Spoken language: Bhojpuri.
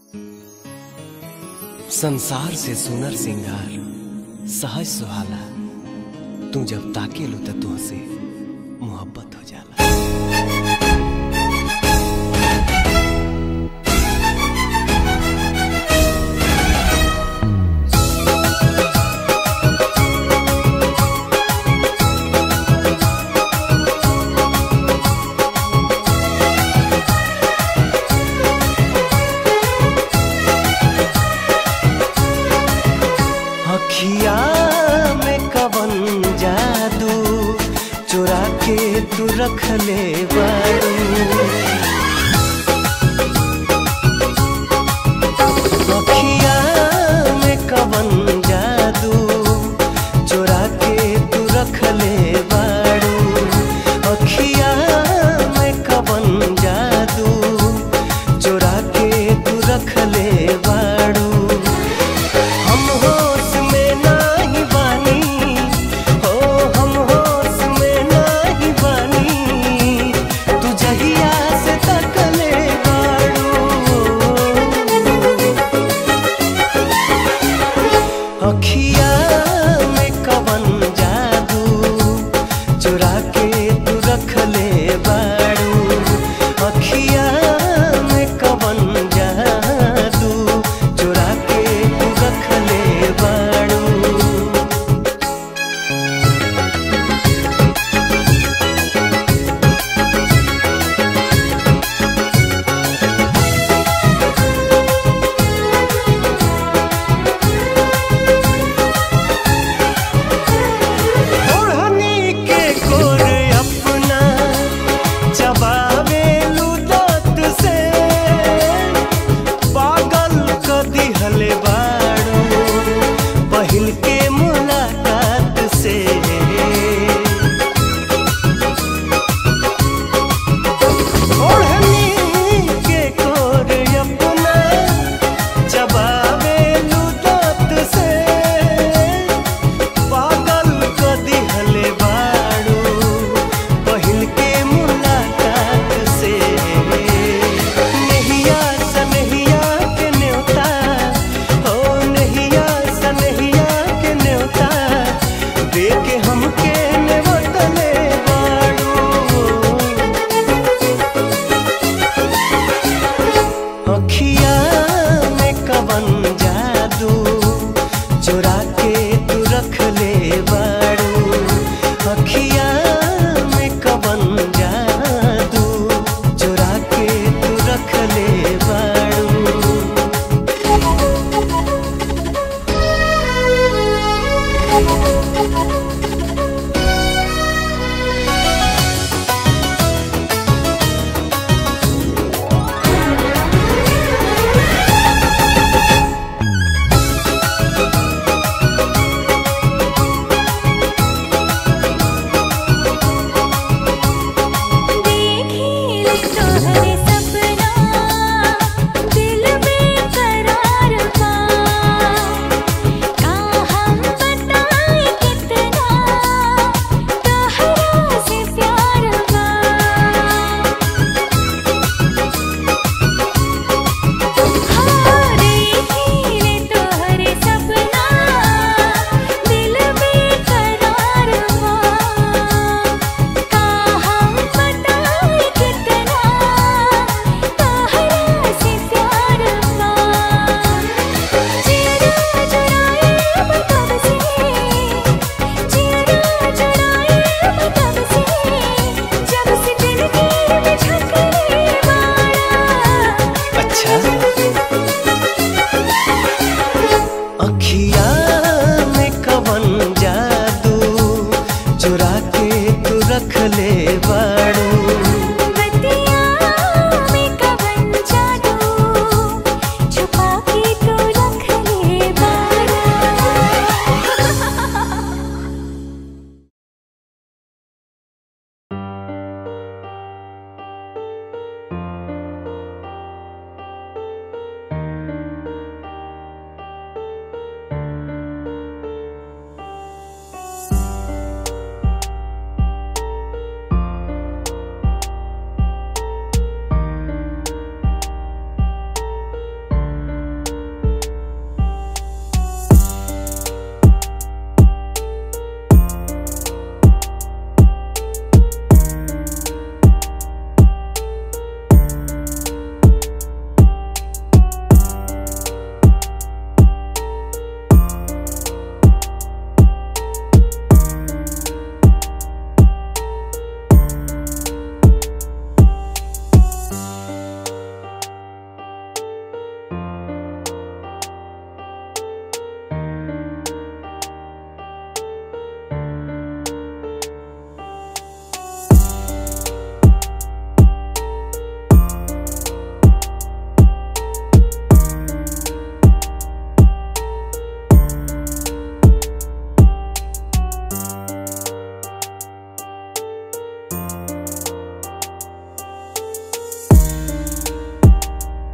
संसार से सुनर सिंगार सहज सुहाला तू जब ताके लो त तुहसे मोहब्बत हो जाला अखिया में कवन जादू चुरा के तू रख ले बारू अखिया में कवन जादू चुरा के तू रख ले बारू अखिया में कवन जादू चुरा के तू रख ले बारू हम होश में नाही बानी हो हम होश में नाही बानी तू जहिया से तकले बाड़ू अखिया में कवन जादू चुरा के तू रख ले बाड़ू अखिया में कवन जादू चुरा के तू रख ले बाड़ू ओढ़नी के कोर अपना चबावे लुदत से पागल क दिहले बाड़ू पहिल के मुलाकात से ओढ़नी के कोर अपना चबावे लुदत से पागल क दिहले बाड़ू पहिल के मुलाकात से नहिया सनहिया के न्योता हो नहिया सनहिया के न्योता दे के हमके नेवतले बाड़ू अखिया में कवन जादू चुरा